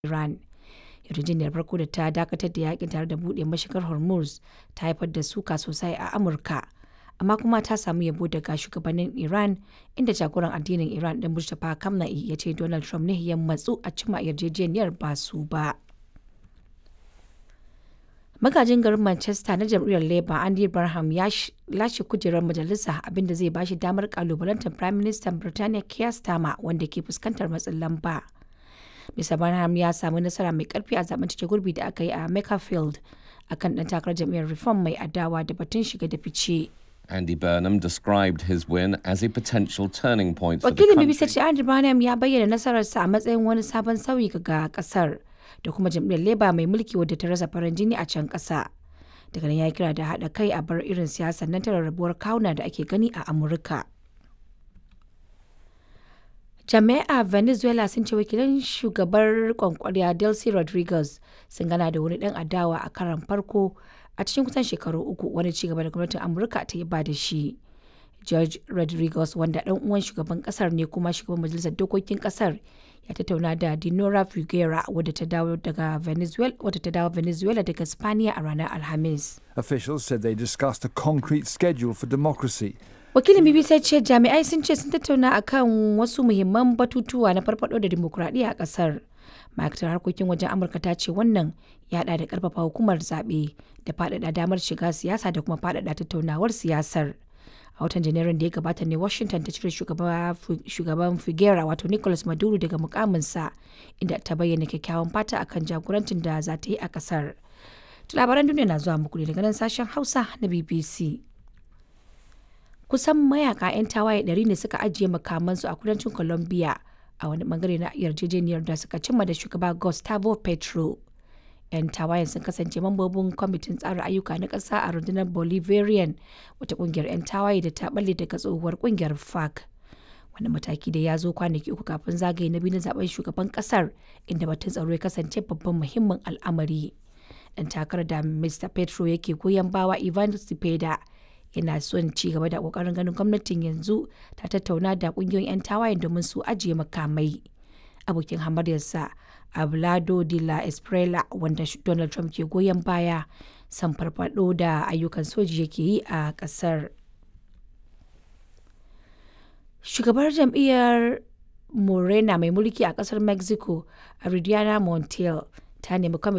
Iran. Yarjejeniyar farko da ta dakatar da yakin tare da buɗe mashigar Hormuz ta haifar da suka sosai a Amurka, amma kuma ta samu yabo daga shugabannin Iran, inda jagoran addinin Iran ɗin Mustapha Khamenei ya ce Donald Trump ne ya matsu a cimma yarjejeniyar ba su ba. Magajin garin Manchester na jam'iyyar Labour Andy Burnham ya lashe kujerar majalisa abinda zai bashi damar kalubalantar Prime Minister Birtaniya Keir Starmer wanda ke fuskantar matsin lamba. Mr. Burnham ya samu nasara mai karfi a zaben cike gurbi da aka yi a Makerfield akan dan takarar jam'iyyar Reform mai adawa da batun shiga da fice. Andy Burnham described his win as a potential turning point for the Wakilin country. BBC ce Andy Burnham ya bayyana nasararsa a matsayin wani sabon sauyi ga kasar da kuma jam'iyyar Labour mai mulki wadda ta rasa farin jini a can ƙasa. Daga nan ya kira da haɗa kai a bar irin siyasar nan ta rarrabuwar kawuna da ake gani a Amurka. Jami'a Venezuela sun ce wakilan shugabar kwankwariya Delcy Rodriguez sun gana da wani ɗan adawa a karan farko a cikin kusan shekaru uku wani ci gaba da gwamnatin Amurka ta yi ba da shi. George Rodriguez wanda ɗan uwan shugaban ƙasar ne kuma shugaban majalisar dokokin ƙasar ya tattauna da Dinora Figuera wadda ta dawo daga Venezuela wadda ta dawo Venezuela daga Spaniya a ranar Alhamis. Officials said they discussed a concrete schedule for democracy. Wakilin BBC ce jami'ai sun ce sun tattauna akan wasu muhimman batutuwa na farfado da dimokuraɗiyya a ƙasar. Ma'aikatar harkokin wajen Amurka ta ce wannan ya haɗa da ƙarfafa hukumar zaɓe da faɗaɗa damar shiga siyasa da kuma faɗaɗa tattaunawar siyasar. A watan Janairun da ya gabata ne Washington ta cire shugaban Figuera wato Nicolas Maduro daga mukaminsa inda ta bayyana kyakkyawan fata akan jagorancin da za ta yi a ƙasar. Labaran duniya na zuwa muku ne daga nan sashen Hausa na BBC. kusan mayaka 'yan tawaye 100 ne suka ajiye makamansu a kudancin Colombia a wani bangare na yarjejeniyar da suka cimma da shugaba Gustavo Petro. 'Yan tawayen sun kasance mambobin kwamitin tsara ayyuka na ƙasa a rundunar Bolivarian wata ƙungiyar 'yan tawaye da ta balle daga tsohuwar ƙungiyar FARC. Wani mataki da ya zo kwanaki uku kafin zagaye na biyu na zaben shugaban ƙasar inda batun tsaro ya kasance babban muhimmin al'amari. Dan takarar da Mr. Petro yake goyon bawa Ivan Cepeda yana son ci gaba da kokarin ganin gwamnatin yanzu ta tattauna da kungiyoyin 'yan tawayen domin su ajiye makamai abokin hamaryarsa ablado de la esprela wanda donald trump ke goyon baya san farfado da ayyukan soji yake yi a kasar shugabar jam'iyyar morena mai mulki a kasar mexico aridiana montiel ta nemi